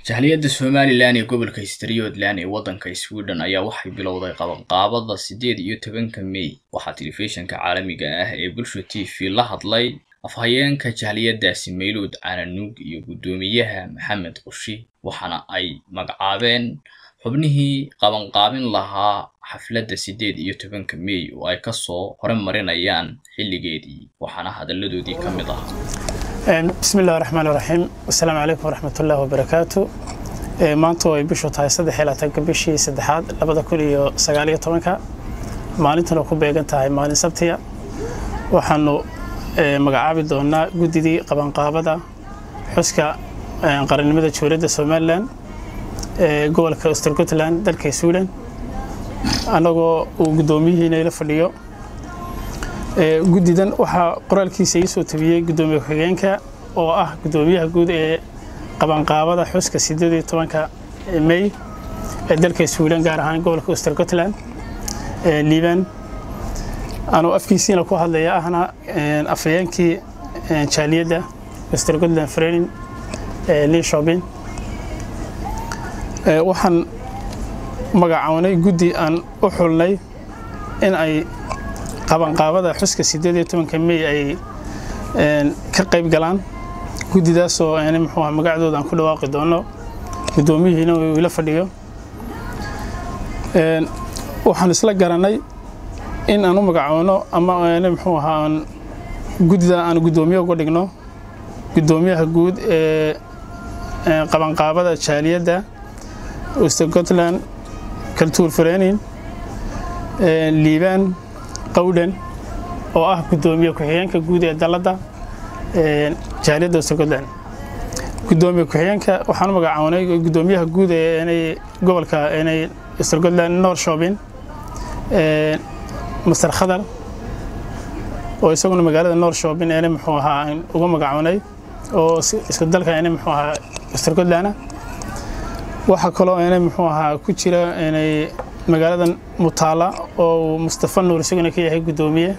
jahliyadda somalilan ee gobolka histriyodland ee waddanka sweden ayaa waxay bilowday qabanqaabada siddeed iyo tobanka mey waxaa telefishinka caalamiga ah ee bulsha t v la hadlay afhayeenka jahliyaddaasi mayluud cananuug iyo guddoomiyaha maxamed qushi waxaana ay magacaabeen xubnihii qabanqaabin lahaa xafladda siddeed iyo tobanka mey oo ay kasoo horemarinayaan xilligeedii waxaana hadalladoodii ka mid ahaa bismi illahi raxmaan raxiim assalaamu calaykum waraxmat ullahi wabarakaatu maanta ay bishu tahay saddex iyo labaatanka bishii saddexaad labada kun iyo sagaal iyo tobanka maalintuna ku beegan tahay maalin sabtiya waxaanu magacaabi doonaa guddidii qabanqaabada xuska qarannimada jawladda somalilan ee gobolka ostergotland dalka sweden annagoo uu guddoomiyihiina ila fadhiyo guddidan waxaa qoraalkiisa ii soo tabiyey guddoomiye ku-xigeenka oo ah guddoomiyaha guud ee qabanqaabada xuska siddeed iyo tobanka mey ee dalka sweden gaar ahaan gobolka ostergotland liban anuu afkiisiina ku hadlaya ahna afhayeenkii jaaliyadda ostergotland frenin linshopin waxaan magacownay guddi aan u xulnay in ay qabanqaabada xuska siddeed iyo tobanka mey ay ka qayb galaan guddidaasoo n muxuu aha magacdooda aan ku dhawaaqi doono guddoomiyihiina uu ila fadhiyo waxaan isla garanay in aan u magacoono ama n muxuu ahaa aan guddida aan guddoomiye uga dhigno guddoomiyaha guud ee qabanqaabada jaaliyadda ostergotland kaltuur frenin liibaan qawdhan oo ah guddoomiye ku-xigeenka guud ee dalladda jaaliyadda ostergotland guddoomiye ku-xigeenka waxaan u magacoonay guddoomiyaha guud ee inay gobolka inay ostergotland norshopin master khadar oo isaguna magaalada norshopin ena muxuu ahaa aan uga magacoonay oo isku dalka ena muxuu ahaa ostergotland waxaa kaloo ena muxuu ahaa ku jira inay magaalada mutaala oo mustafa nuur isaguna ka yahay guddoomiye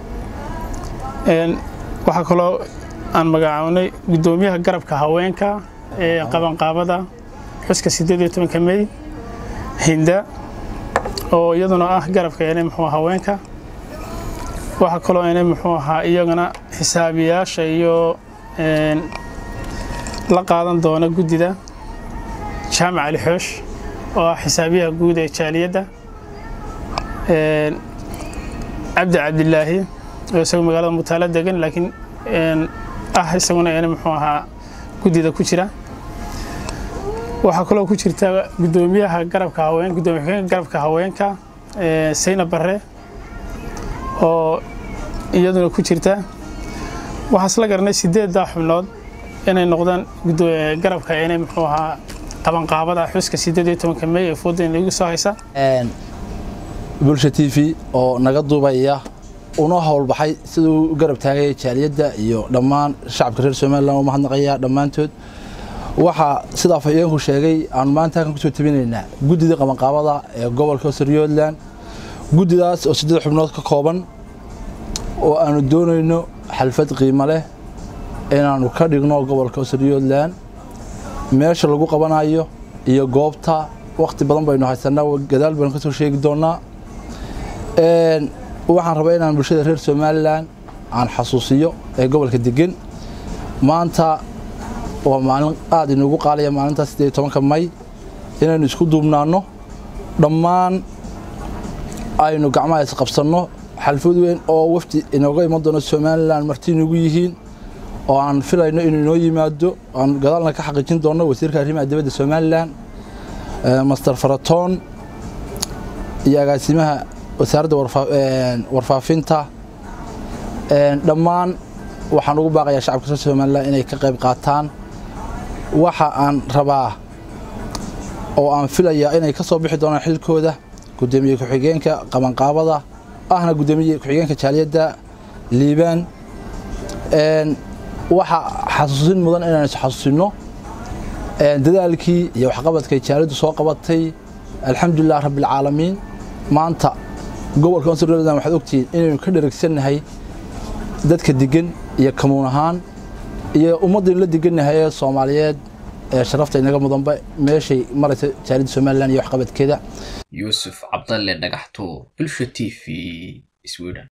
waxaa kaloo aan magacownay guddoomiyaha garabka haweenka ee qabanqaabada xuska siddeed iyo tobanka mey hinda oo iyaduna ah garabka ene muxuu haweenka waxaa kaloo ene muxuu ahaa iyagana xisaabiyaasha iyo la qaadan doona guddida jaamac ali xoosh oo ah xisaabiyaha guud ee jaaliyadda cabdi cabdilaahi oo isagu magaalada mutaalo degan laakiin ah isaguna n muxuu ahaa guddida ku jira waxaa kaloo ku jirta guddoomiyaha garabka haween guddoomiye xigeenka garabka haweenka sayna barre oo iyaduna ku jirta waxaan isla garanay sideeddaa xubnood inay noqdaan garabka inay muxuu ahaa qabanqaabada xuska siddeed iyo tobanka mey ee foodan lagu soo haysa bulsha t v oo naga duubaya una howlbaxay siduu u garab taagaya jaaliyadda iyo dhammaan shacabka reer somalilan u mahadnaqaya dhammaantood waxaa sida afhayeenku sheegay aanu maanta halkan kusoo tabinaynaa guddida qabanqaabada ee gobolka osteryoodland guddidaas oo siddeed xubnood ka kooban oo aanu doonayno xalfad qiimo leh inaannu ka dhigno gobolka osteryoodland meesha lagu qabanayo iyo goobta wakhti badan baynu haysanaa gadaal baynu ka soo sheegi doonnaa waxaan rabaa inaan bulshada reer somalilan aan xasuusiyo ee gobolka degan maanta waa maalin aada inugu qaalaya maalintaas siddeed iyo tobanka may inaynu isku duubnaanno dhammaan aynu gacmaha isqabsanno xalfad weyn oo wafdi inooga iman doono somalilan marti inugu yihiin oo aan filayno inuu inoo yimaado aan gadaalna ka xaqiijin doonno wasiirka arrimaha dibadda somalilan master faratoon iyo agaasimaha wasaaradda warfaafinta dhammaan waxaan ugu baaqayaa shacabka reer somalilan inay ka qayb qaataan waxa aan rabaa oo aan filayaa inay ka soo bixi doonaan xilkooda guddoomiye ku-xigeenka qabanqaabada ahna guddoomiye ku-xigeenka jaaliyadda liibaan waxa xasuusin mudan inaan is xasuusinno dadaalkii iyo waxqabadkay jaaliyaddu soo qabatay alxamdulilah rabbialcaalamiin maanta gobolka onserland waxaad ogtihiin inaynu ka dheragsannahay dadka degan iyo kamuun ahaan iyo ummaddaynu la degannahay ee soomaaliyeed ee sharafta inaga mudanba meeshay maraysa jaaliyadda somalilan iyo waxqabadkeeda yuusuf cabdalle dhagaxtuur bulsha t v sweden